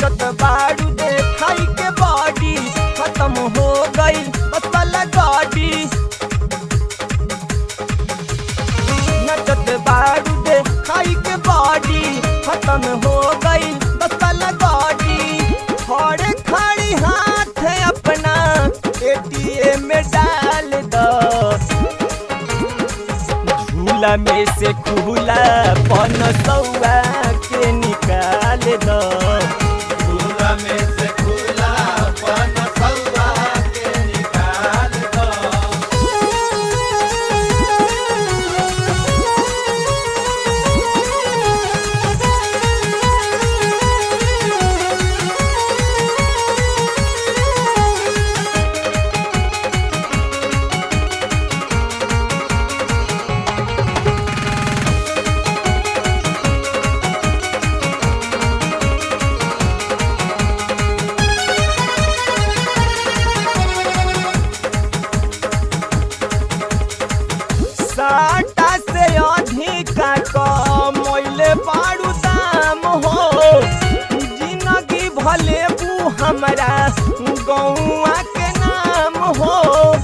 नचत बाड़ू देखाई के बॉडी खत्म हो गई बस वाला गाड़ी नचत बाड़ू देखाई के बॉडी खत्म हो गई बस वाला गाड़ी खड़े खड़ी हाथ अपना एटीएम में डाल दो झूला में से खुला पन सौआ के निकाल दो झूला में से खुला पन सौआ के निकाल दो साटा से अधिका कमैले बारू दाम हो जिंदगी भले बू हमरा गौआ के नाम हो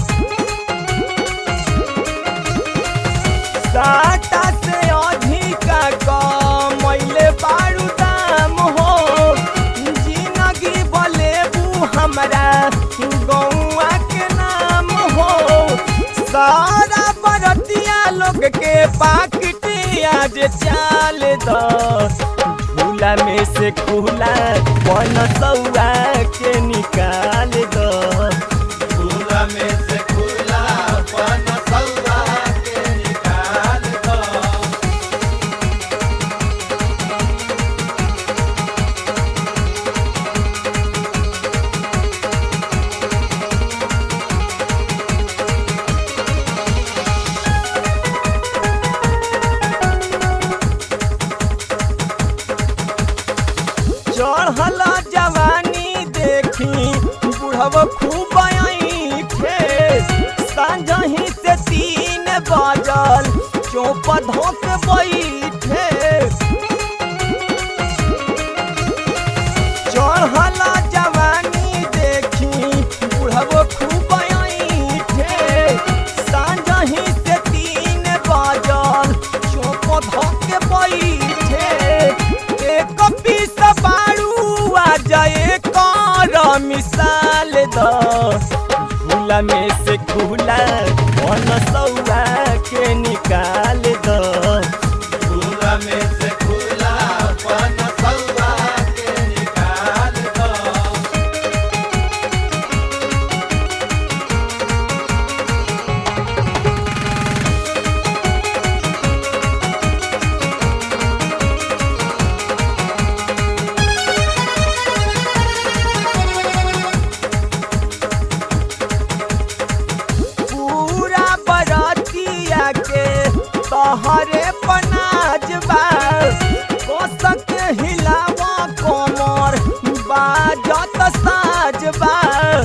साटा से अधिका कमैले बारू दाम हो जिंदगी भले बू हमरा गौआ के नाम हो सारा बरतिया लोग के पाकिट आज चाल दो झूला में से खुला पन सौआ के निकाल दो झूला में से खुला पन सौआ के निकाल दो चढ़ल जवानी देखी बुढ़व खूब थे सांझही से तीन बजल चौप धोक बैठे चढ़ल जवानी देखी बुढ़व खूब थे सांझही से तीन बजल चौप धोक बैठे एक पीस बारू आ जाए कर मिसाल द झूला में से खुला कौन सौआ के निकाल दो झूला में से खुला पन सौआ के निकाल दो पूरा बरतिया के तहरे पनाज बा कोसक हिलावा कोमर बाजत साज बा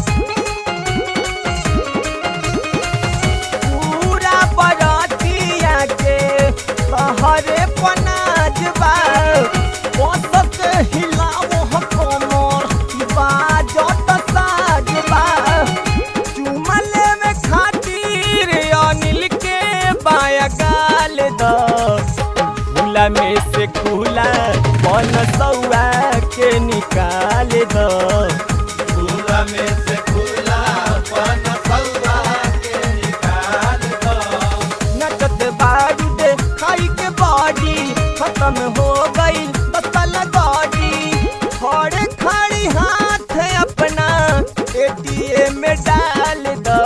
पूरा बरतिया के तहरे पनाज बा कोसक हिलावा कोमर बाजत साज बा चुमले में खातिर अनिल के बाया गाल दो झूला में से खुला पन सौआ के निकाल दो झूला में से खुला पन सौआ के निकाल दो नचत बारू दे खाई के बॉडी खत्म हो गई बतल गाड़ी खड़े खड़ी हाथ अपना एटीएम में डाल दो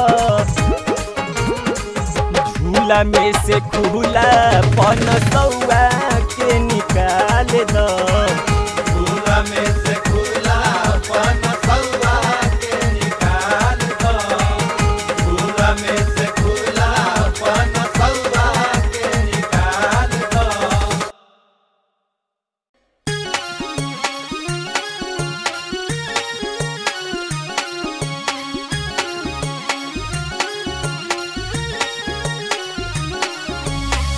झूला में से खुला पन सौआ के निकाल दो झूला में से खुला पन सौआ के निकाल दो झूला में से खुला पन सौआ के निकाल दो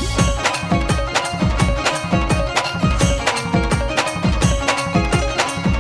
रे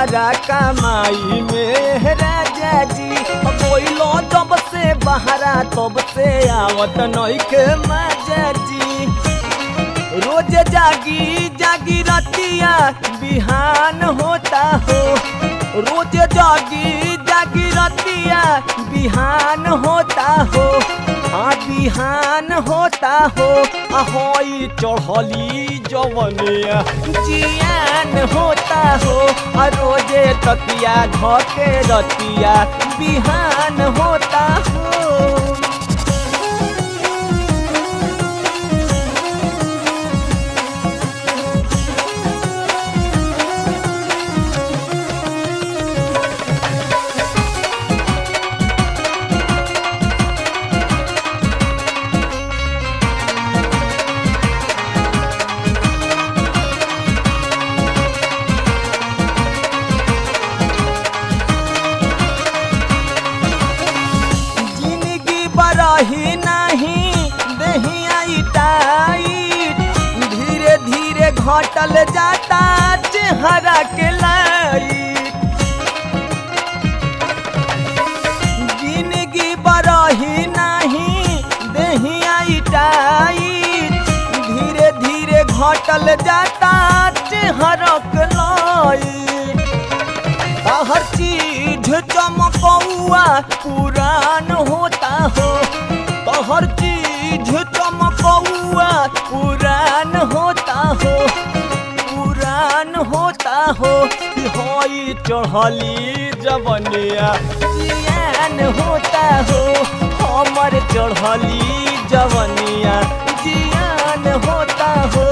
हमारा कमाई में राजा जी कोइलो जब से बहरा तब से आवत नइखे मजा जी रोज जागी जागी रतिया बिहान होता हो रोज जागी जागी रतिया बिहान होता हो हाँ बिहान होता हो ahoई चढ़ली जवनिया जियान होता हो आ रोजे तकिया धके रतिया बिहान होता हो जिंदगी बरही नहीं दहिया टाइट धीरे धीरे घटल जाता चेहरा के लाइट जिंदगी बरही नहीं दहिया टाइट धीरे धीरे घटल जाता चेहरा के लाइट हर चीज चमकौआ पुरान होता हो तो हर चीज चमकौआ पुरान होता हो पुरान होता हो कि होई चढ़ली जवनिया जियान होता हो हमर चढ़ली जवनिया जियान होता हो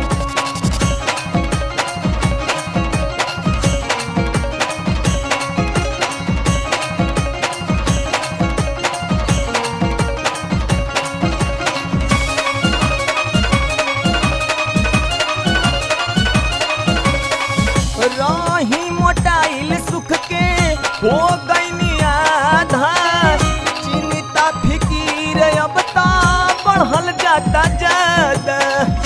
रही मोटाइल सुख के हो गई आधा चिंता फिकीर अब ता बढ़ल जाता ज्यादा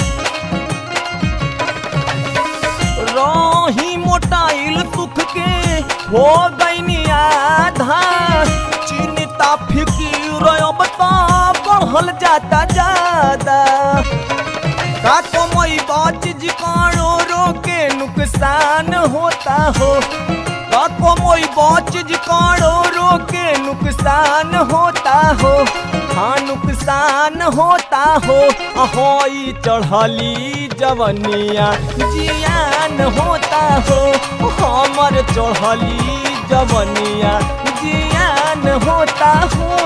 रही मोटाइल सुख के हो गई आधा चिंता फिकीर अब ता बढ़ल जाता ज्यादा का कमई चीज कानो रोके नुकसान होता हो का कमई चीज कानो रोके नुकसान होता हो हाँ नुकसान होता हो अहोई चढ़ली जवनिया जियान होता हो हमर चढ़ली जवनिया जियान होता हो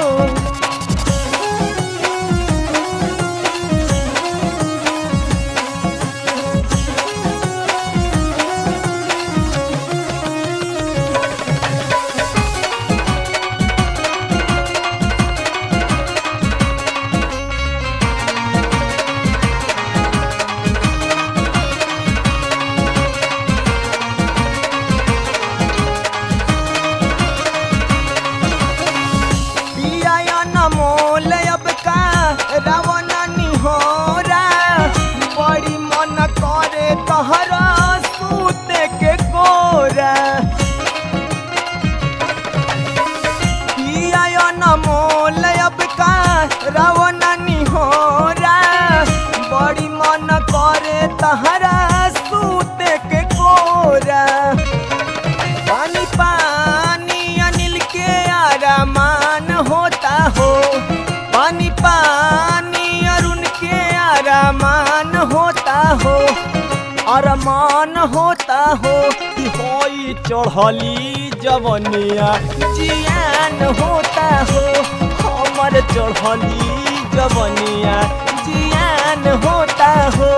पिया नमोल अब का रावण निहोरा बड़ी मन करे तहरा सूते के गोरा पिया नमोल अब का रावण निहोरा बड़ी मन करे तहरा सूते के गोरा पानी पानी अनिल के आरामान होता हो पानी पानी अरुण के आरामान होता हो अरमान होता हो कि होई चढ़ली जवनिया जियान होता हो हमर चढ़ली जवनिया जियान होता हो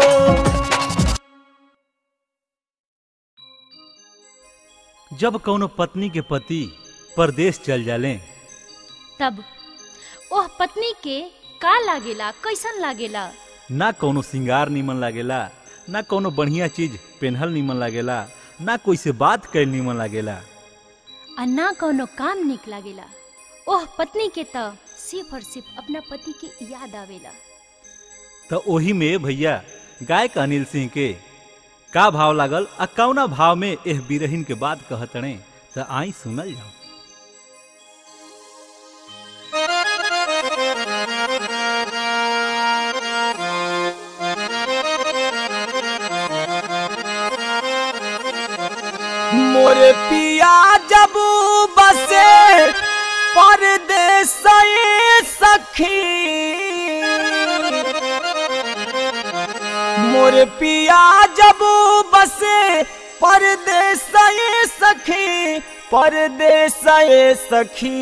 जब कौनो पत्नी के पति परदेश चल जाले तब ओह पत्नी के का लागेला कैसन लागेला ना कौनो सिंगार निमन लागेला ना कौनो बढ़िया चीज पेन्हल निमन लागेला ना कोई से बात कैल निमन लागेला आ ना कौनो काम निक लागेला ओह पत्नी के त सिर्फ और सिर्फ अपना पति के याद आवेला तो ओही में भैया गायक अनिल सिंह के का भाव लागल आ कौना भाव में एह बिरहिन के बात कहतणे त आई सुनल जाओ मोरे पिया जब बसे परदेस सखी मोरे पिया जब बसे परदेस सखी परदेस सखी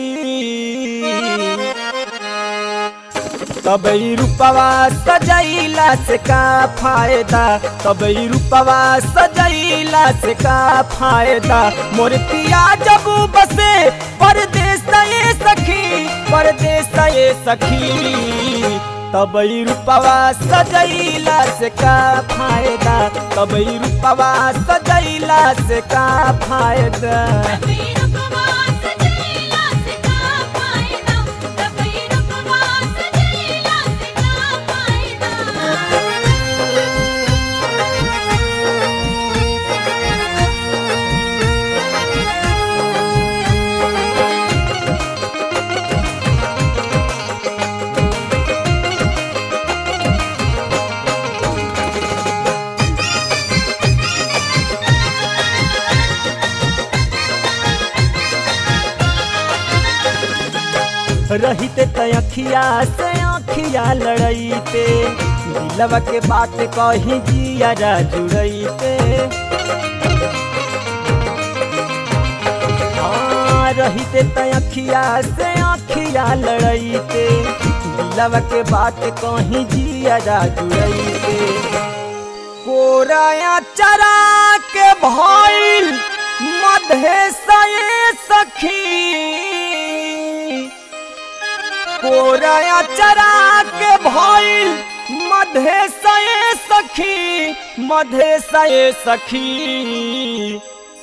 तबई रूपवा सजैला से का फायदा तबई रूपवा सजैला से का फायदा मोर पिया जब बसे परदेस ये सखी परदेस ये सखी तबई रूपवा सजैला से का फायदा तबई रूपवा सजैला से का फायदा रहिते त अखिया से अखिया लड़ैते दिलवा के बात कही जिया जुड़ैते हाँ, रहिते त अखिया से अखिया लड़ैते दिलवा के बात कही जिया जुड़ैते कोराया चरा के भइल मधे सये सखी कोराया चरा के भइल मधे सये सखी मधे सये सखी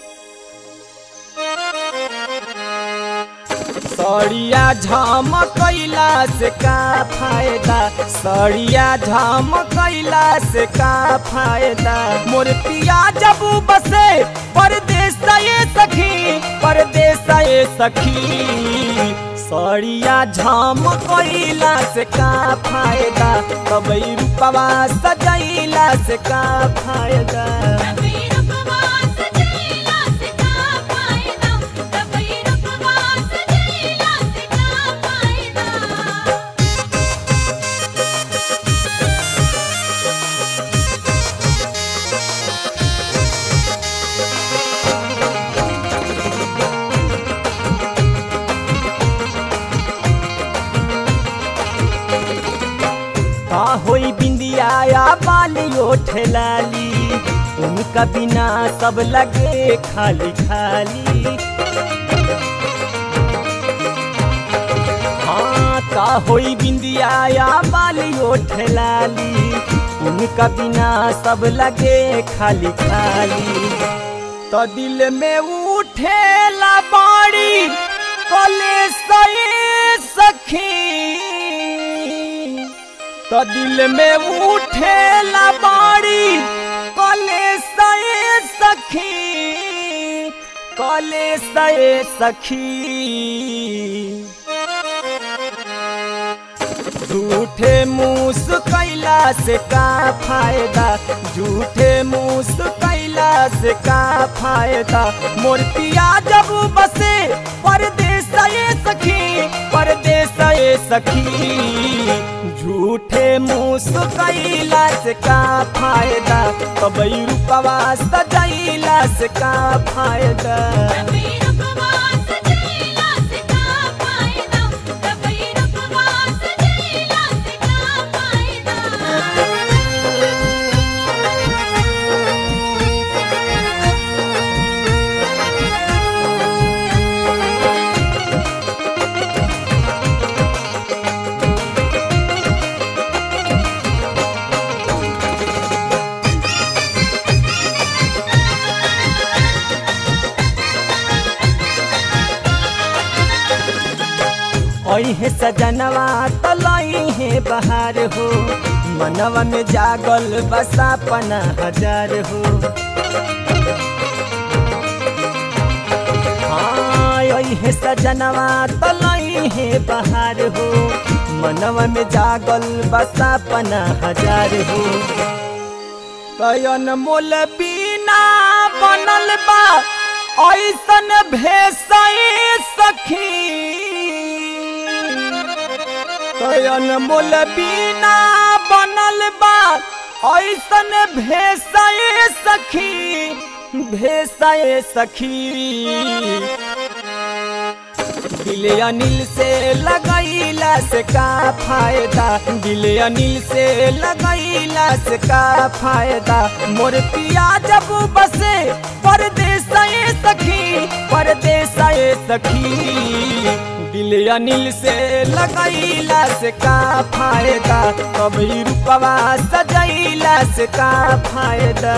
सड़िया झाम कैला से का फायदा सड़िया झाम कैला से का फायदा मोर पिया जब बसे परदेस ये सखी परदेस ये सखी सड़िया झाम कैला से का फायदा तबई रूपवा सजैला से का फायदा का होई बिंदिया या बालियो ठेलाली उनका बिना सब लगे खाली खाली हाँ का होई बिंदिया या बालियो ठेलाली उनका बिना सब लगे खाली खाली तो दिल में उठेला बाड़ी कले सये सखी तो दिल में उठेला बाड़ी कले सये सखी कले सये सखी झूठे मूस कैला से का फायदा झूठे मूस कैला से का फायदा मोर पिया जब बसे परदेस ये सखी परदेस ये सखी झूठे मूस कैला से का फायदा तबई रूपवा सजैला से का फायदा है सजनवा तलई है बहार हो मनवा में जागल बसा पना हजार हो हाँ यही है सजनवा तलई है बहार हो मनवा में जागल बसा पना हजार हो कयन मोल बीना बनल बा ऐसन भेसई सखी कयन मोल बीना बनल बा ऐसन भेसई सखी भेसई सखी दिल अनिल से लगैला से का फायदा दिल अनिल से लगैला से का फायदा मोर पिया जब बसे परदेस सखी परदेस सखी दिल अनिल से लगैला से का फायदा कभी रूपवा सजैला से का फायदा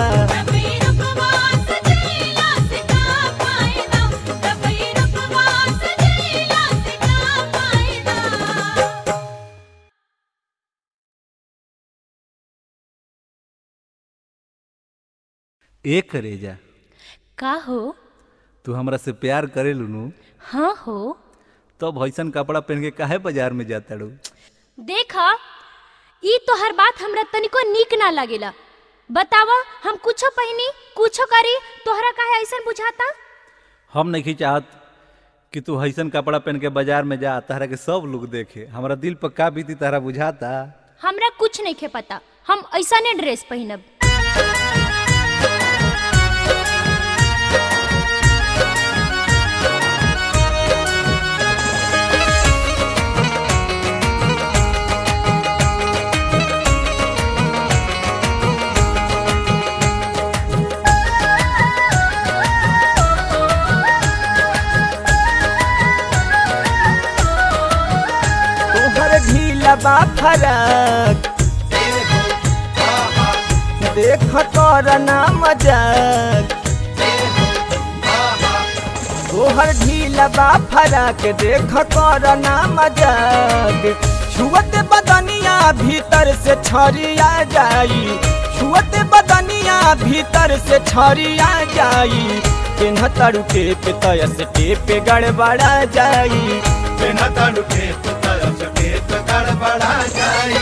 एक रेजा का हो तू हमरा से प्यार करे लुनू हाँ हो तब ऐसन कपड़ा पहन के काहे बाजार में जाता रू देखा ई तोहर बात हमरा तनिको नीक ना लागेला बतावा हम कुछो पहनी कुछो करी तोहरा काहे ऐसन बुझाता हम नहीं चाहत कि तू ऐसन कपड़ा पहन के बाजार में जा तहरा के सब लोग देखे हमरा दिल पर का बीती तहरा बुझाता हमरा कुछ नहीं खे पता हम ऐसा ने ड्रेस पहनब तोहर ढीला बा फरक देख कर ना मजाक तोहर ढीला बा फरक देख कर ना मजाक छुअत बदनिया भीतर से छरिया जाई छुअत बदनिया भीतर से छरिया जाई केन्ह तड़ू टेप तयस टेप गड़बड़ा जाई बिना तड़ु खेत तरस खेत गड़बड़ा जाई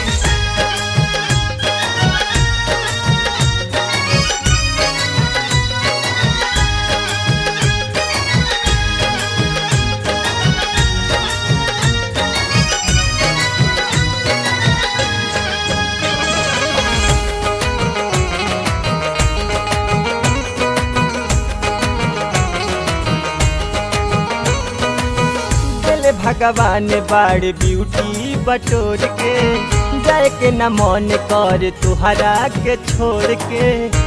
दिल भगवान बाड़ ब्यूटी बटोर के जाए के न मन कर तुहरा के छोड़ के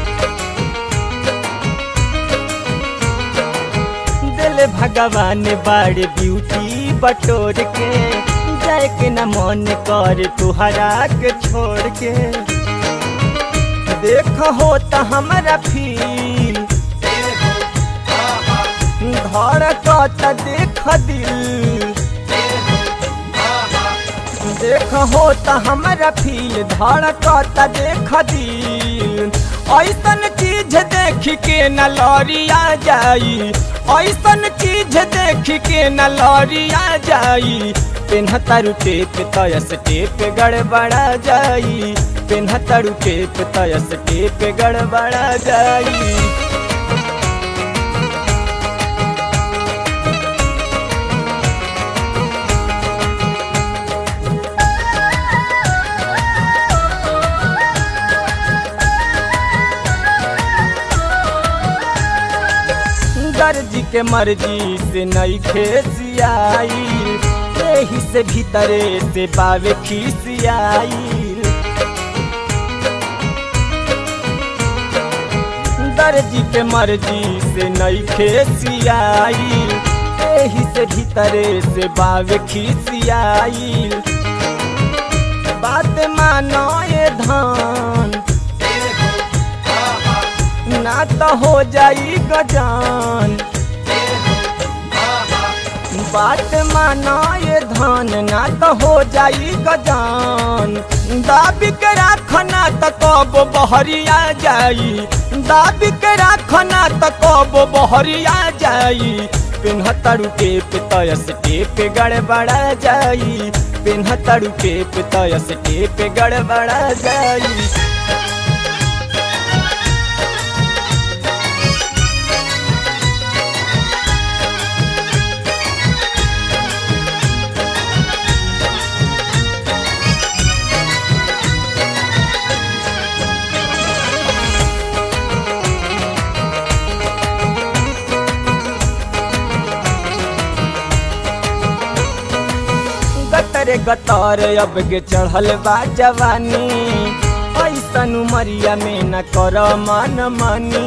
दिल भगवान बाड़ ब्यूटी बटोर के जाए के न मन कर तुहरा के छोड़ के देख हो त हमरा फील धड़कत देख दिल देख हो त हमरा फील धड़कत देख दिल ऐसन चीज देख के न लौरिया जाई ऐसन चीज देख के न लौरिया जाई पेन्हतारू टेप तयस टेप गड़बड़ा जाई पेन्हतारू टेप तयस टेप गड़बड़ा जाई दर्जी के मर्जी से नई खेसियाई यही से भीतरे से बावे खिसियाई दर्जी के मर्जी से नई खेसियाई यही से भीतरे से बावे खिसियाई बात मानो ये धान ना तो हो जाई गजान बात माना ये धान ना तो हो जाई गजान दाबी के राखना त कब बहरिया जाई दाबी के राखना त कब बहरिया जाई पेन्हतड़ू टेप तयस टेप गड़बड़ा जाई पेन्हतड़ू टेप तयस टेप गड़बड़ा जाई गतर गतर अब के चढ़ल बा जवानी ऐसन उमरिया में न कर मन मानी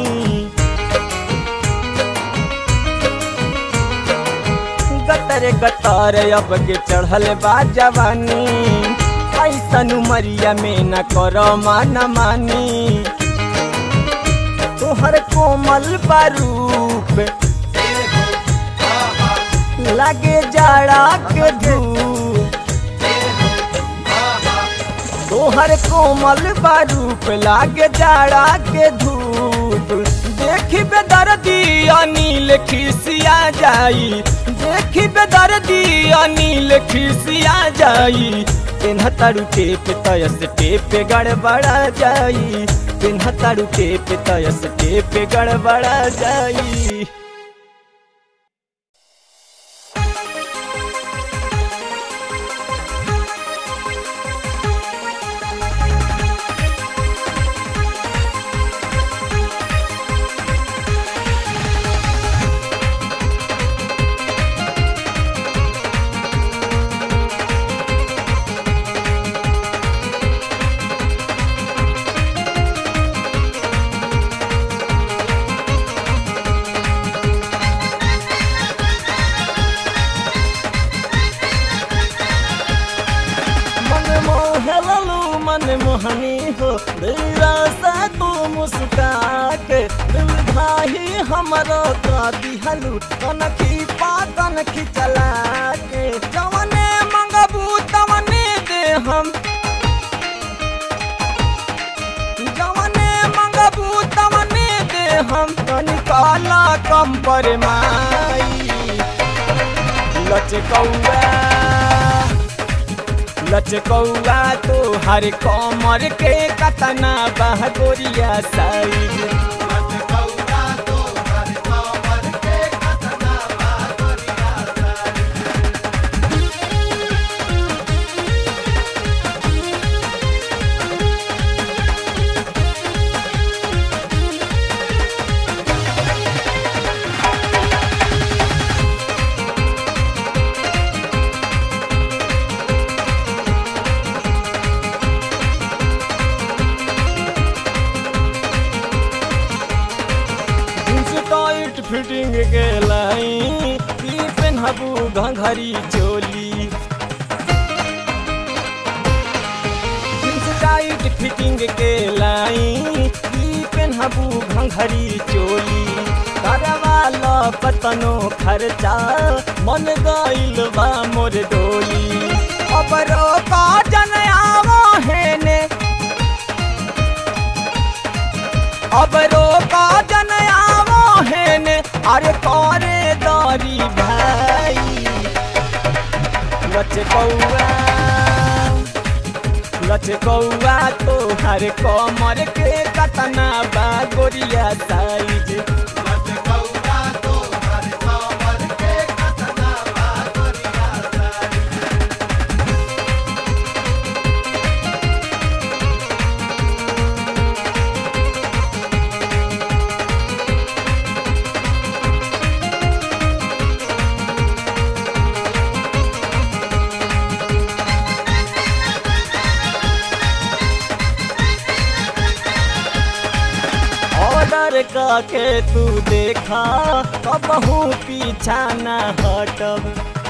गतर गतर अब के चढ़ल बा जवानी ऐसन उमरिया में न कर मन मानी तोहर कोमल बारूप लगे जाड़ा के धूप तोहर कोमल बारूप लागे जाड़ा के धूप देखी बेदर्दी अनिल खिसिया जाई देखी बेदर्दी अनिल खिसिया जाई पेन्हतारू टेप तयस टेप गड़बड़ा जाई पेन्हतारू टेप तयस टेप गड़बड़ा जाई मन मोहलू मन मोहनी हो दिला से तू मुस्का के दिल भाई हमरो का दिहलू कनखी पातन खिचला के जवने मंगबू तवने दे हम जवने मंगबू तवने दे हम कनिकाला कम पर माई लचकौआ लचकौआ तो हर कमर के कतना बहगोरिया साइज जींस टाइट फिटिंग के लाई की पेनहबू घंघरी चोली जींस टाइट फिटिंग के लाई की पेनहबू घंघरी चोली करवाला पतनो खर्चा मन गइल बा मोर डोली अब रोका जन आवो हेने अब रोका जन आवो हेने अरे करे दारी भाई लचकौआ लचकौआ तो हर कमर के कतना बा गोरिया साइज ऑर्डर के तू देखा कबहू पीछा न हटब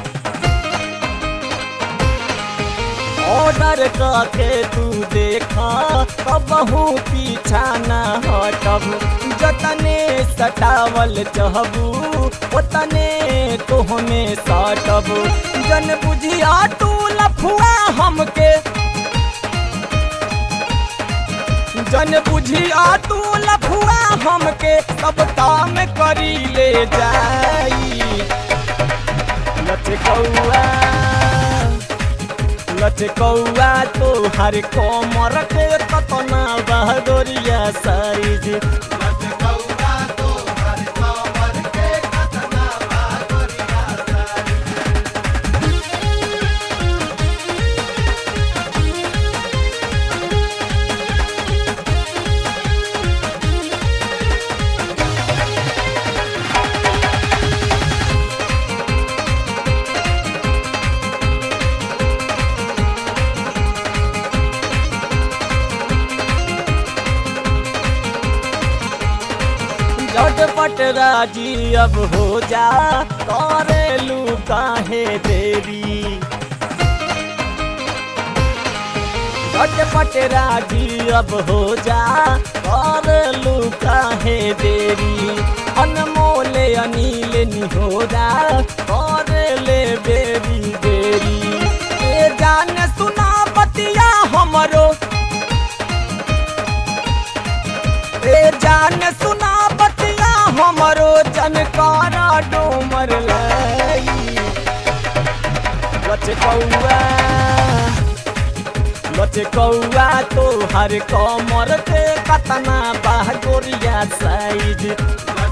ऑर्डर के तू देखा कबहू पीछा न हटब जतने सटावल चहबू ओतने तोहमे सटब जन बुझिया तू लफुआ हमके जन बुझिया तू लफुआ हमके सब काम करी ले जाई लचकौआ लचकौआ तो हर कोमर के कतना बहदोरिया साइज लचकौआ तो हर कमर के कतना बहादुरिया सारी झटपट राजी अब हो जा करेलू काहे देरी झटपट राजी अब हो जा करेलू काहे देरी अनमोले अनिल निहोरा करेले बेरी बेरी ए जान सुना बतिया हमरो ए जान सुना बतिया हमरो जनकारा डोमर लाई लचकौआ लचकौआ तो हर कमर के कतना बागोरिया साइज